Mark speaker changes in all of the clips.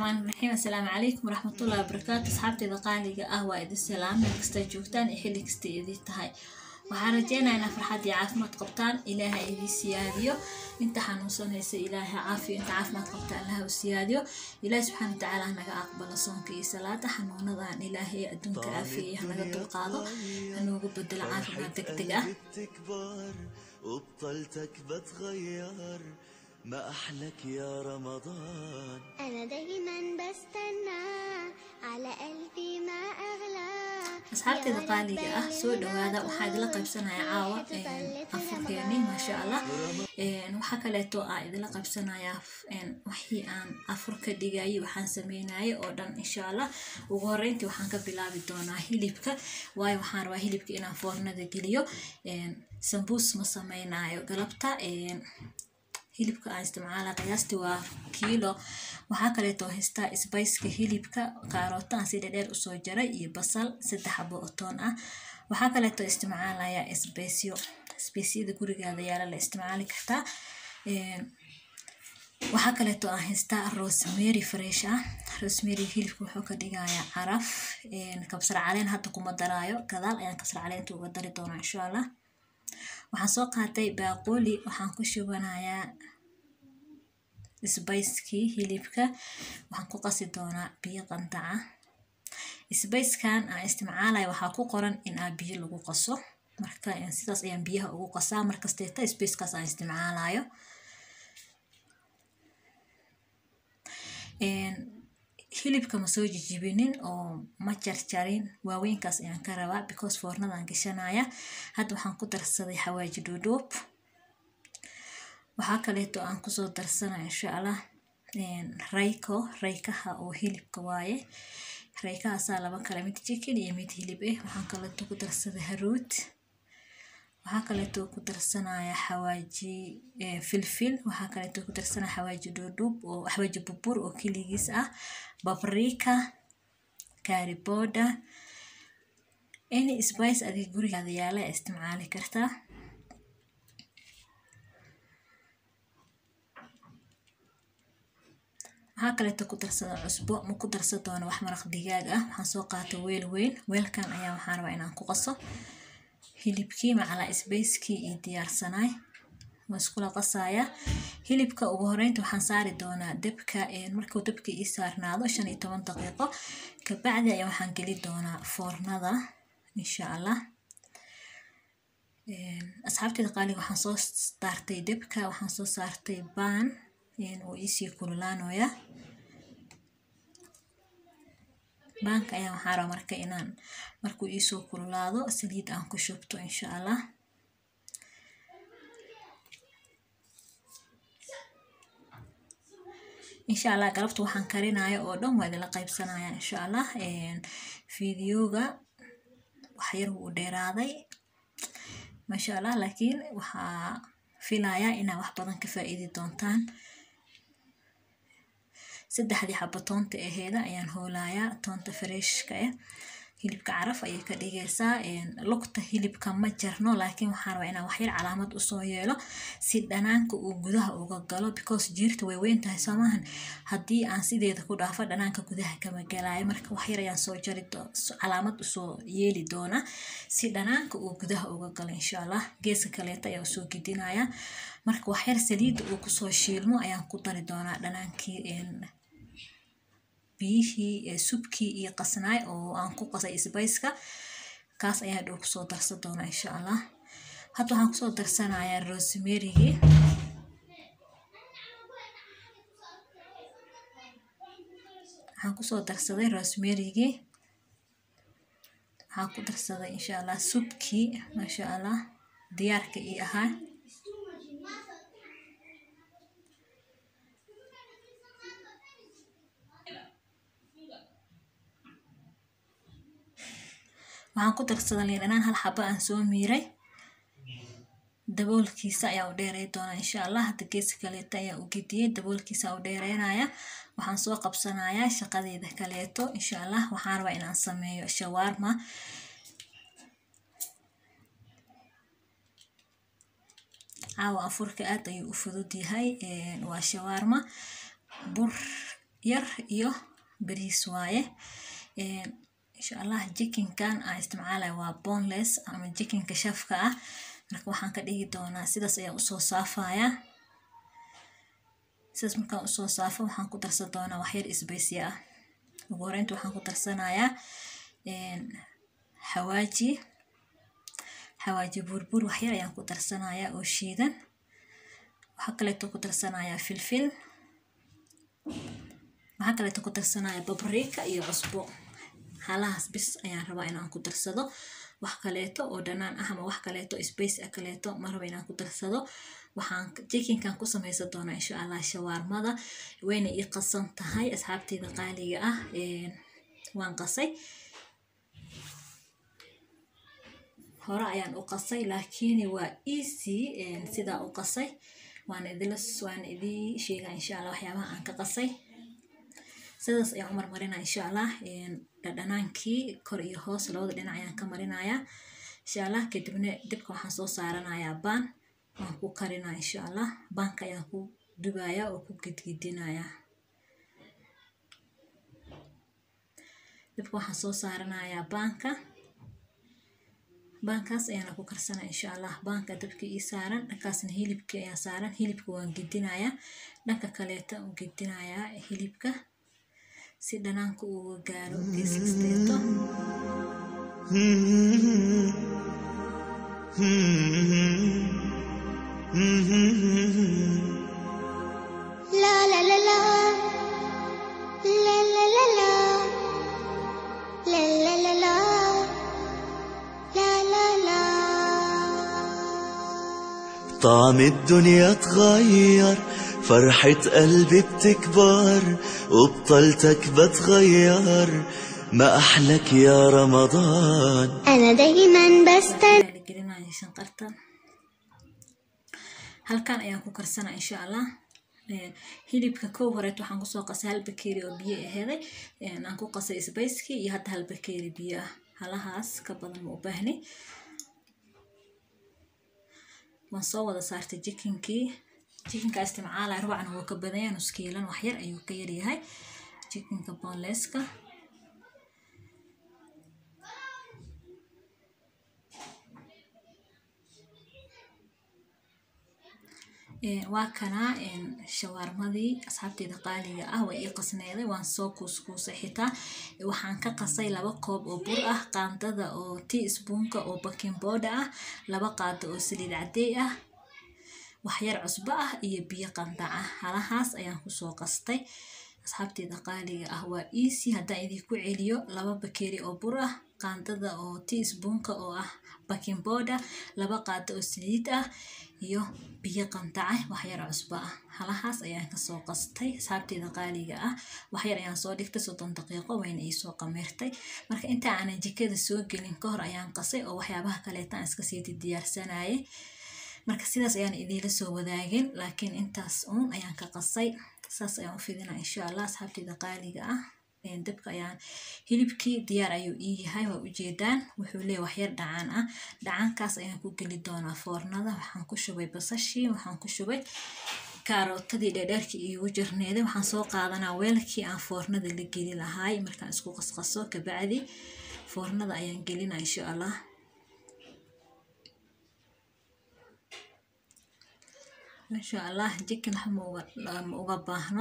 Speaker 1: raxmaan raxiim assalaamu calaykum waraxmatullahi wabarakaatu asxaabteeda qaaliga ah waa idin salaam meel kasta joogtaan iyo xilli kasta idin tahay waxaan rajeynayaa inaa farxad iyo caafimaad qabtaan ilaaha idin siyaadiyo inta xanuunsanaysa ilaaha caafiyo inta caafimaad qabta allaha u siyaadiyo ilaahi subxaana watacaala hanaga aqbalo soonka iyo salaada xanuunadan ilaahay adduunka caafiya hanaga dulqaado hanoogu bedelo caafimaad deg deg ah
Speaker 2: تكبر وبطلتك بتغير ما أحلك يا رمضان
Speaker 3: أنا دايما بستنى على قلبي ما أغلى
Speaker 1: asxaabteeda qaaliga ah soo dhawaada waxaa idila qaybsanaya caawa afurkeeni maasha allah waxaa kaleeto aa idila qaybsanaya wixii aan afurka dhigayay waxaan sameynayay oo dhan insha allah ugu horeyntii waxaan ka bilaabi doonaa hilibka waayo waxaan rabaa hilibka inaan foornada geliyo sambuus ma sameynayo galabta hilibka aan isticmaala qiyaastii waa kiilo waxaa kaleeto haystaa sbiceka hilibka kaarooto aan si dhedheer usoo jaray iyo basal saddex xabo oo toon ah waxaa kaleeto isticmaalaya sbesyo sbesiyada gurigaada yaala la isticmaali kartaa waxaa kaleeto aan haystaa rosemary fresh ah rosemary hilibka wuxuu ka dhigayaa caraf kabsar caleen hadda kuma daraayo gadaal ayaan kabsar caleenta uga dari doonaa insha allah waxaan soo qaatay baaquli waxaan ku shubanayaa sbicekii hilibka waxaan ku qasi doonaa biyo qandaca sbicekan aan isticmaalaya waxaa ku qoran in aa biyo lagu qaso marka sidaas ayaan biyaha ugu qasaa markasteeta spacekaas aan isticmaalayo hilibka ma soo jijibinin oo ma jarjarin waaweynkaas ayaan ka rabaa because foornadaan gashanaya hadda waxaan ku darsaday xawaaji dhuudhuub waxaa kaleeto aan kusoo darsanaya insha allah rayko raykaha oo hilibka waaye raykahaasaa laba kale mid jikin iyo mid hilib eh waxaan kaleeto ku darsaday haruud waxaa kaleeto ku darsanaya xawaaji filfil waxaa kaleeto ku darsanaya xawaaji dhuudhuub oo xawaaji bubur oo keligiis ah babrika kaariboda any spice adiga gurigaada yaala isticmaali kartaa waxaa kaleeto ku darsada cusbo ma ku darsan doono wax maraq digaag ah waxaan soo qaatay weel weyn weelkan ayaa waxaan rabaa inaan ku qaso hilibkii macalaa sbacekii iyo diyaarsanaay waa iskula qasaya hilibka ugu horeynta waxaan saari doonaa dabka markuu dabka ii saarnaado shan iyo toban daqiiqo kabacdi ayaa waxaan geli doonaa foornada insha allah asxaabteeda qaaliga waxaan soo saartay dabka waxaan soo saartay baan oo iisii kululaanoya baanka ayaa waxaa raba marka inaan markuu iisoo kululaado saliid aan ku shubto insha allah insha allah galabta waxaan karinayo oo dhan waa idinla qaybsanaya insha allah fideoga waxyar wuu dheeraaday maasha allah laakiin waxaa filayaa inaa wax badan ka faa-iidi doontaan saddexdii xabo toonta aheeda ayaan hoolayaa toonta fareshka ah hilibka caraf ayay ka dhigaysaa lugta hilibka ma jarno laakiin waxaan rabaa inaan waxyar calaamad usoo yeelo si dhanaanka uu gudaha uga galo because jiirta way weyn tahay soomahan haddii aan sideeda ku dhaafo dhanaanka gudaha kama galaayo marka waxyar ayaan soo jari calaamad usoo yeeli doona si dhanaanka uu gudaha uga galo insha allah geeska kaleeta ayaa usoo gidinaya marka waxyar saliidda uu kusoo shiilmo ayaan ku dari doonaa dhanaankii biyihii subkii iyo qasnaay oo aan ku qasay sbiceka kaas ayaa dhow kusoo darsan doonaa insha allah hadda waxaan kusoo darsanayaa rosemarygii waxaan kusoo darsaday rosemarygii waxaan ku darsaday insha allah subkii maasha allah diyaarka ii ahaa waxaan ku darsaday liin dhanaan hal xabo aan soo miiray daboolkiisa ayaa u dheerey doonaa insha allah hadda geeska kaleeto ayaa u gediyey daboolkiisa u dheereynaya waxaan soo qabsanayaa shaqadeeda kaleeto insha allah waxaan rabaa inaan sameeyo shawaarma caawa afurka aad ayuu u fudud yahay waa shawaarma bur yar iyo bariis waaye insha allah jikinkan aan isticmaalaya waa boneless ama jikinka shafka ah marka waxaan ka dhigi doonaa sidaas ayaan usoo saafayaa sidaas markaan usoo saafo waxaan ku darsan doonaa waxyar isbaysi ah ugu horeynta waxaan ku darsanayaa xawaaji xawaaji burbur waxyar ayaan ku darsanayaa oo shiidan waxaa kaleeto ku darsanayaa filfil waxaa kaleeto ku darsanayaa babriika iyo cusbo halahaas bis ayaan rabaa inaan ku darsado wax kaleeto oo dhanaan ah ama wax kaleeto space ah kaleeto ma raba inaan ku darsado waxaan jikinkan ku samaysan doonaa insha allah shawaarmada wayna ii qasan tahay asxaabteyda qaaliga ah waan qasay hore ayaan u qasay laakiin waa easy sidaa u qasay waan idila waan idii sheegaa insha allah waxyaabaha aan ka qasay sidaas ayaan u marmarinaa insha allah dhadhanaankii kor iyo hoos labada dhinac ayaan ka marinayaa insha allah kadibna dibka waxaan soo saaranayaa baan waan ku karinaa insha allah baanka ayaan ku dubayaa oo ku gedgedinayaa dibka waxaan soo saaranayaa baanka baankaas ayaana ku karsanaa insha allah baanka dabka ii saaran dhankaasna hilibkii ayaa saaran hilibka waan gedinayaa dhanka kaleeta u gedinayaa hilibka si dhanaanka uga gaaro gees kasteeto
Speaker 3: La la la la La la la la La la la la La la la
Speaker 2: طعم الدنيا اتغير فرحة قلبي بتكبر وبطلتك بتغير ما أحلك يا رمضان
Speaker 3: أنا دايما بستنى
Speaker 1: gelinaya shanqarta halkan ayaan ku karsanaa insha allah hilibka kow horeet waxaan kusoo qasay hal bakeeri oo biyo aheeday aan ku qasay sbayskii iyo hadda hal bakeeri biyo ah halahaas ka badan ma u baahni waan soo wada saartay jikinkii jikinka isticmaalaya rubacna wuu ka badanya nuskiilan waxyar ayuu ka yaryahay jikinka bonleska waa kanaa shawaarmadii asxaabteeda qaaliga ah way ii qasneeday waan soo kuuskuusay xitaa waxaan ka qasay laba koob oo bur ah qaandada oo tea spoonka oo baking booda ah laba qaado oo saliid cadeey ah waxyar cusbo ah iyo biyo qandac ah halahaas ayaan kusoo qastay asxaabteeda qaaliga ah waa easy haddaan idinku celiyo laba bakeeri oo bur ah qaandada oo tea spoonka oo ah baking booda laba qaado oo saliid ah iyo biyo qandaca waxyar cusbo ah halahaas ayaan kasoo qastay asxaabteeda qaaliga ah waxyar ayaan soo dhigtay soddon daqiiqo wayna iisoo qameertay marka inta aanan jikada soo gelin kahor ayaan qasay oo waxyaabaha kaleeta aan iska sii diyaarsanayay marka sidaas ayaan idiinla soo wadaagin laakiin intaas uun ayaan ka qasay saas ayaan u fidinaa insha allah asxaabteeda qaaliga ah dabka ayaan hilibkii diyaar ayuu ii yahay waa ujeedaan wuxuu leeyahay waxyar dhacaan ah dhacaankaas ayaan ku geli doonaa foornada waxaan ku shubay basashii waxaan ku shubay kaarootadii dheedheerkii iigu jirneeday waxaan soo qaadanaa weelkii aan foornada la geli lahaay markaan isku qasqaso kabacdi foornada ayaan gelinaa insha allah insha allah jikin wax ma uga baahno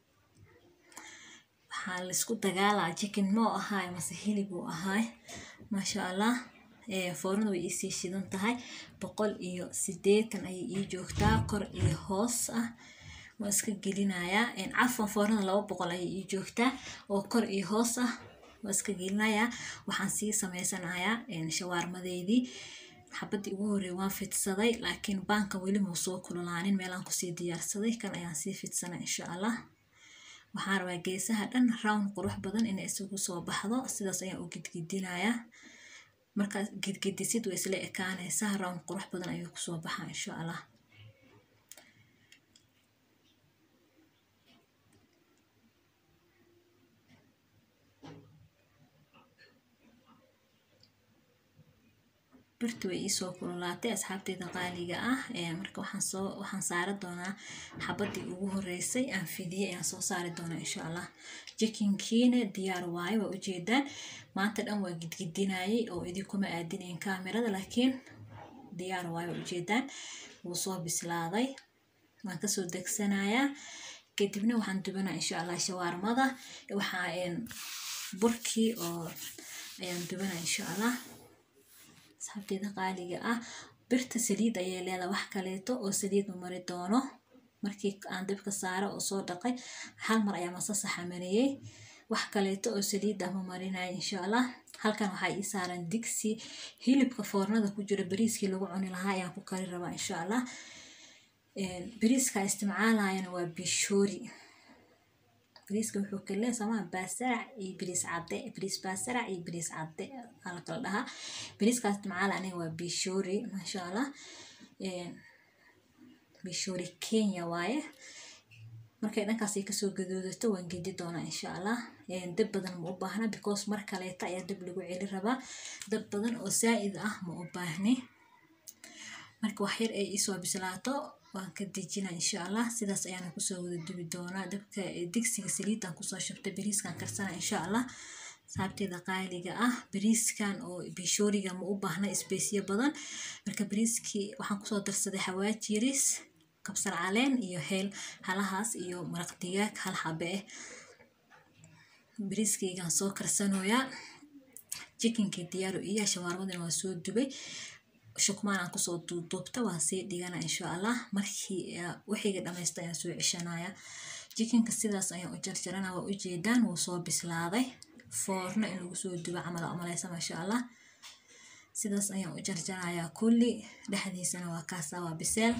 Speaker 1: waxaa laisku dagaalaa jikin moo ahaay mase hilib uu ahaay maasha allah foornada way iisii shidan tahay boqol iyo sideetan ayay ii joogtaa kor iyo hoos ah waan iska gelinayaa cafan foornada laba boqol ayay ii joogtaa oo kor iyo hoos ah waan iska gelinayaa waxaan sii sameysanayaa shawaarmadeydii xabadii ugu horreey waan fidsaday laakiin baanka weli muu soo kululaanin meelaan kusii diyaarsaday kan ayaan sii fidsanaa insha allah waxaan rabaa geesaha dhan round qurux badan inay isugu soo baxdo sidaas ayaan u gidgidinayaa markaad gidgidisid way isla ekaanaysaa round qurux badan ayuu kusoo baxaa insha allah birta way iisoo kululaatay asxaabteyda qaaliga ah marka waxaan soo waxaan saari doonaa xabadii ugu horeysay aan fidiyey ayaan soo saari doonaa insha allah jikinkiina diyaar waaye waa ujeedaan maanta dhan waa gidgidinayay oo idinkuma aadinayn kaamirada laakiin diyaar waaye waa ujeedaan wuu soo bislaaday waan kasoo degsanayaa kadibna waxaan dubanaa insha allah shawaarmada waxaa burkii oo ayaan dubanaa insha allah asxaabteeda qaaliga ah birta saliid ayay leedahay wax kaleeto oo saliid ma mari doono markii aan dabka saaro oo soo dhaqay hal mar ayaa masasa xamariyey wax kaleeto oo saliid ah ma marinaya insha allah halkan waxaa ii saaran digsi hilibka foornada ku jira bariiskii lagu cuni lahaa ayaan ku kari rabaa insha allah bariiska isticmaalayana waa bishoori bariiska wuxuu kale somaa baasarac iyo bariis cadde bariis baasarac iyo bariis cadde aa la kala dhahaa bariiska isticmaala aniga waa bishoori maasha allah bishoori kenya waaye markay dhankaasay kasoo gadoodato waan gedi doonaa insha allah dab badan ma u baahna because mar kaleeta ayaa dab lagu celi rabaa dab badan oo saa-id ah ma u baahni marka wax yar ay isoo bislaato waan ka dejinaa insha allah sidaas ayaana kusoo wada dubi doonaa dabka digsiga saliidan kusoo shubtay bariiskan karsana insha allah saabteeda qaaliga ah bariiskan oo bishooriga ma u baahna isbeysyo badan marka bariiskii waxaan kusoo darsaday xawaaji yaris kabsar caleen iyo heel halahaas iyo maraq digaag hal xabe ah bariiskaygaan soo karsanoyaa jikinkii diyaaru iyo shawaarmadana waa soo dubay shukmaan aan kusoo duubduubta waan sii dhigana insha allah markii wixiga dhamaysta ayaan soo ceshanaya jikinka sidaas ayaan u jarjarana waa ujeedaan wuu soo bislaaday foorno in lagu soo dubo camal umaleysa maasha allah sidaas ayaan u jarjarayaa kulli dhexdiisana waa kaasa waa biseel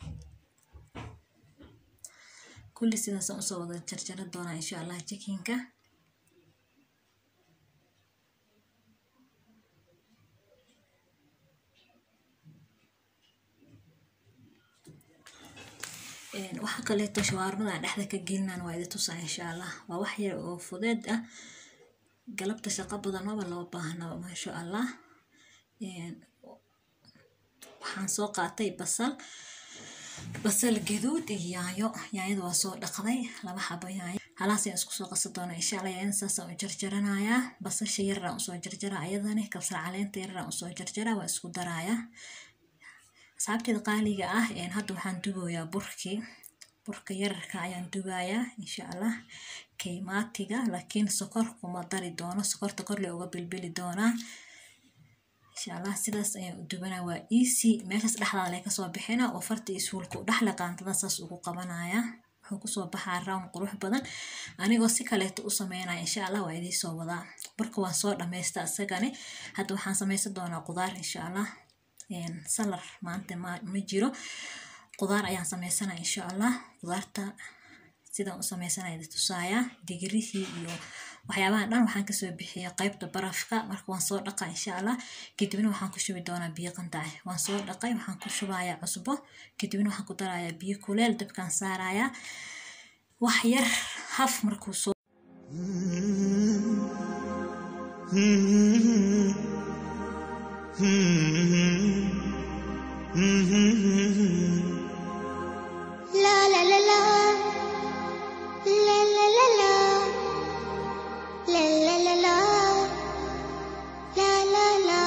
Speaker 1: kulli sidaasaan usoo wada jarjara doonaa insha allah jikinka waxa kaleeto shawaarmada dhexda ka gelinaan waa idi tusaa insha allah waa wax yar oo fudeed ah galabta shaqo badan maba loo baahnaba maasha allah waxaan soo qaatay basal basal gaduud iyo yaayo yaayada waa soo dhaqday laba xabo yaayo halaas ayaan isku soo qasa doona insha allah yaayada saasaan u jarjaranayaa basasha yararaan usoo jarjara ayadani kabsar caleenta yararaan usoo jarjara waa isku darayaa asxaabteeda qaaliga ah hadda waxaan dubayaa burkii burka yararka ayaan dubayaa insha allah keymaatiga laakiin sokor kuma dari doono sokorta korle uga bilbili doonaa insha allah sidaas ayaan u dubanaa waa easy meeshaas dhexdaada lee kasoo bixina oo farta iyo suulka u dhexle qaantada saas ugu qabanaya wuxuu kusoo baxaa round qurux badan anigoo si kaleeto u sameynaya insha allah waa idiisoo wadaa burka waan soo dhammaysta isagani hadda waxaan samaysan doonaa qudaar insha allah salar maanta ma jiro qudaar ayaan sameysana insha allah qudaarta sidaan u sameysanaya tusaayaa digirihii iyo waxyaabahan dhan waxaan kasoo bixiya qeybta barafka marka waan soo dhaqa insha allah kadibna waxaan ku shubi doonaa biyo qandac waan soo dhaqay waxaan ku shubayaa cusbo kadibna waxaan ku darayaa biyo kuleel dabkaan saarayaa wax yar haf markuu soo
Speaker 3: La la la la. La la la la. La la la la. La la la.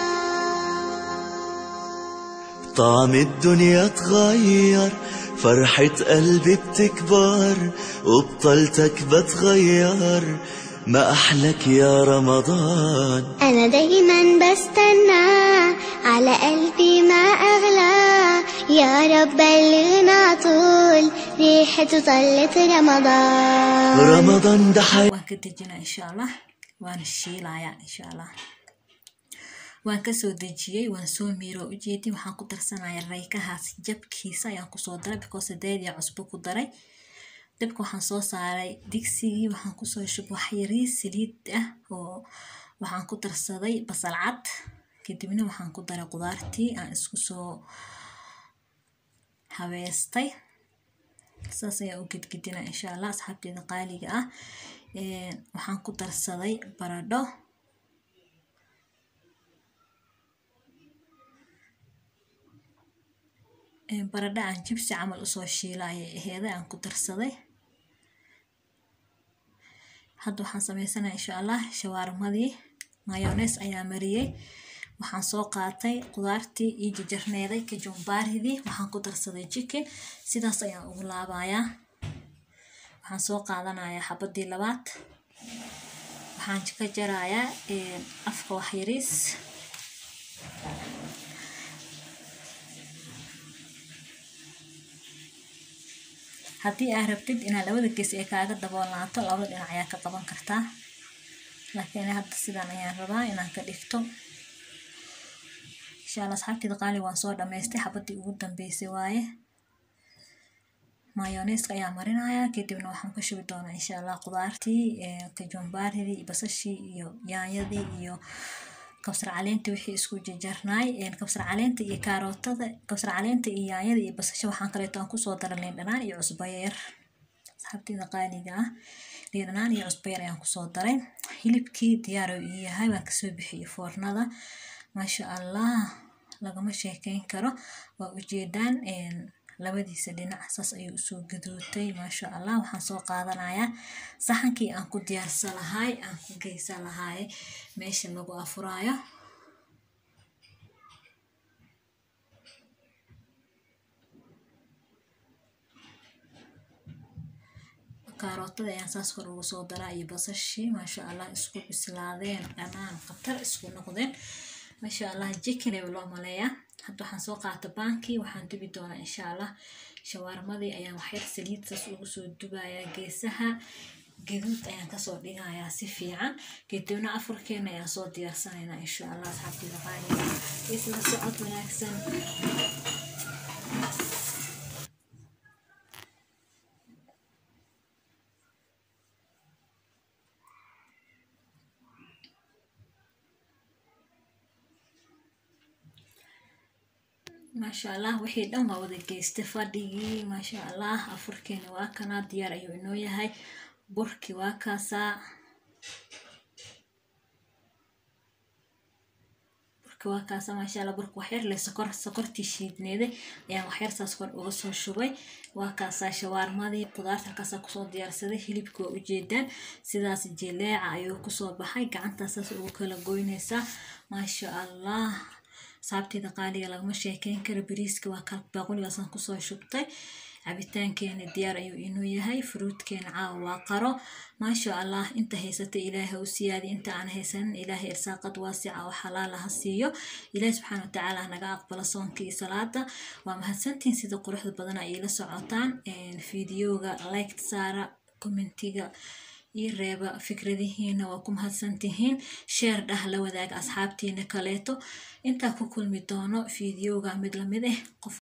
Speaker 2: طعم الدنيا اتغير فرحة قلبي بتكبر وبطلتك بتغير ما أحلك يا رمضان
Speaker 3: أنا دايما بستنى على قلبي ما أغلى يا رب بلغنا طول ريحته طلت رمضان
Speaker 2: رمضان ده حي
Speaker 1: waan ka dejinaa insha allah waana shiilayaa insha allah waan kasoo dejiyey waan soo miiro ujeedin waxaan ku darsanayaa raykahaas jabkiisa ayaan kusoo daray because deedia cusbo ku daray dabka waxaan soo saaray digsigii waxaan kusoo shub waxyarii saliid ah oo waxaan ku darsaday basal cad kadibna waxaan ku daray qudaartii aan isku soo habeestay saas ayaa u gedgedinaa insha allah asxaabteeda qaaliga ah waxaan ku darsaday baradho baradha aan jibsi camal usoo shiila ayay aheeday aan ku darsaday hadda waxaan sameysanaya insha allah shawaarmadii mayones ayaa mariyey waxaan soo qaatay qudaartii iyo jajarneeday kajumbaaridii waxaan ku darsaday jikin sidaas ayaan ugu laabayaa waxaan soo qaadanayaa xabadii labaad waxaan ka jarayaa afka waxyariis haddii aad rabtid inaad labada gees ay kaaga daboolnaato labada dhinac ayaa ka qaban kartaa laakiin hadda sidan ayaan rabaa inaan ka dhigto insha allah asxaabteeda qaali waan soo dhamaystay xabadii ugu dambeysay waaye mayoneeska ayaa marinayaa kadibna waxaan ku shubi doonaa insha allah qudaartii kajumbaaridii basashii iyo yaanyadii iyo kabsar caleenta wixii isku jajarnaay kabsar caleenta iyo kaarootada kabsar caleenta iyo yaanyada iyo basasha waxaan kaleeto aan kusoo dara liin dhanaan iyo cusbo yar asxaabteeda qaaliga ah liin dhanaan iyo cusbo yar ayaan kusoo daray hilibkii diyaar uu yahay waan kasoo bixiyey foornada maasha allah lagama sheekeyn karo waa ujeedaan labadiisa dhinac saas ayuu usoo gaduutay maasha allah waxaan soo qaadanayaa saxankii aan ku diyaarsan lahay aan ku geysan lahay meesha lagu afuraayo kaarootada ayaan saas kor ugu soo daraa iyo basashii maasha allah isku bislaadeen dhanaan khatar isku noqdeen maasha allah jikin ayaa loo maleeyaa hadda waxaan soo qaata baankii waxaan dubi doonaa insha allah shawaarmadii ayaan waxyar saliid saas ugu soo dubayaa geesaha gaduud ayaan kasoo dhigayaa si fiican kadibna afurkeena ayaan soo diyaarsanaynaa insha allah asxaabteeda qaaliga isla socod wanaagsan maasha allah wixii dhan waa wada geystay fadhigii maasha allah afurkeena waa kanaa diyaar ayuu inoo yahay burki waa kaasaa burki waa kaasa maasha allah burka waxyar leh sokor sokortii shiidneeday ayaan waxyar saas kor uga soo shubay waa kaasaa shawaarmadii qudaarta halkaasaa kusoo diyaarsaday hilibka waa ujeedaan sidaas jileeca ayuu kusoo baxay gacantaa saas ugu kala goynaysaa maasha allah saabteeda qaaliga lagama sheekeyn karo bariiska waa kal baaquligaasaan kusoo shubtay cabitaankeena diyaar ayuu inuu yahay furuudkeena caawa waa qaro maasha allah inta haysata ilaahay u siyaadi inta aan haysanin ilaahay irsaaqad waasica oo xalaala ha siiyo ilaahay subxaana watacaala naga aqbalo soonka iyo salaada waa mahadsantihin sida quruxda badan ay ila socotaan fiidiyooga liked saara commentiga ii reeba fikradihiina waa ku mahadsantihiin sheer dhah la wadaaga asxaabtiina kaleeto intaa ku kulmi doono fiidiyooga mid lamid ah qof